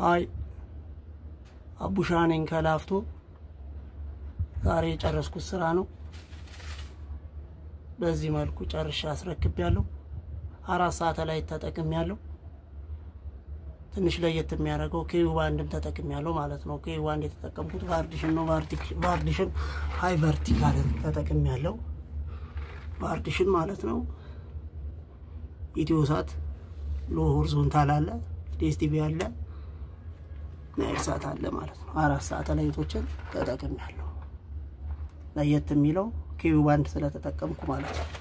ሀይ አቡሻ ነኝ ከላፍቶ። ዛሬ የጨረስኩት ስራ ነው። በዚህ መልኩ ጨርሻ አስረክብ ያለው አራት ሰዓት ላይ ተጠቅም ያለው ትንሽ ለየት የሚያደርገው ኬዩ ባንድም ተጠቅም ያለው ማለት ነው። ኬዩ ባንድ የተጠቀምኩት ቫርዲሽን ነው። ቫርዲሽን ሀይ ቨርቲካልን ተጠቅም ያለው ቫርዲሽን ማለት ነው። ኢትዮ ሳት ሎ ሆሪዞንታል አለ፣ ዲኤስቲቪ አለ፣ ናይል ሳት አለ ማለት ነው። አራት ሳተላይቶችን ተጠቅም ያለው ለየት የሚለው ኬዩ ባንድ ስለተጠቀምኩ ማለት ነው።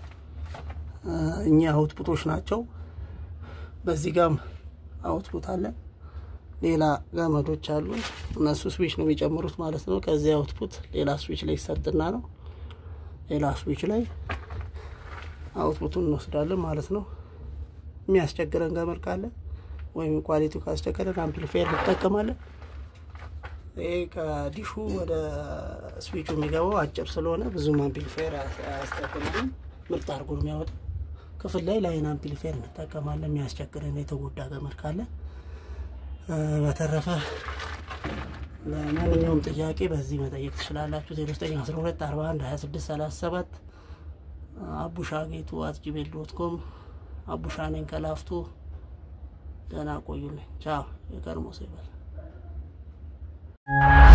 እኛ አውትፑቶች ናቸው። በዚህ ጋም አውትፑት አለ። ሌላ ገመዶች አሉ። እነሱ ስዊች ነው የሚጨምሩት ማለት ነው። ከዚህ አውትፑት ሌላ ስዊች ላይ ይሰጥና ነው ሌላ ስዊች ላይ አውትፑቱን እንወስዳለን ማለት ነው። የሚያስቸግረን ገመድ ካለ ወይም ኳሊቲው ካስቸገረን አምፕሊፋየር እንጠቀማለን። ይሄ ከዲሹ ወደ ስዊቹ የሚገባው አጭር ስለሆነ ብዙም አምፕሊፋየር አያስጠቅምም። ምርጥ አድርጎ ነው የሚያወጣው። ክፍል ላይ ላይን አምፕሊፋየር እንጠቀማለን የሚያስቸግረን የተጎዳ ገመድ ካለ። በተረፈ ለማንኛውም ጥያቄ በዚህ መጠየቅ ትችላላችሁ። 0912 41 26 37 አቡሻ ጌቱ አት ጂሜል ዶት ኮም። አቡሻ ነኝ ከላፍቶ። ደህና ቆዩልኝ። ቻው። የቀድሞ ሰው ይበል።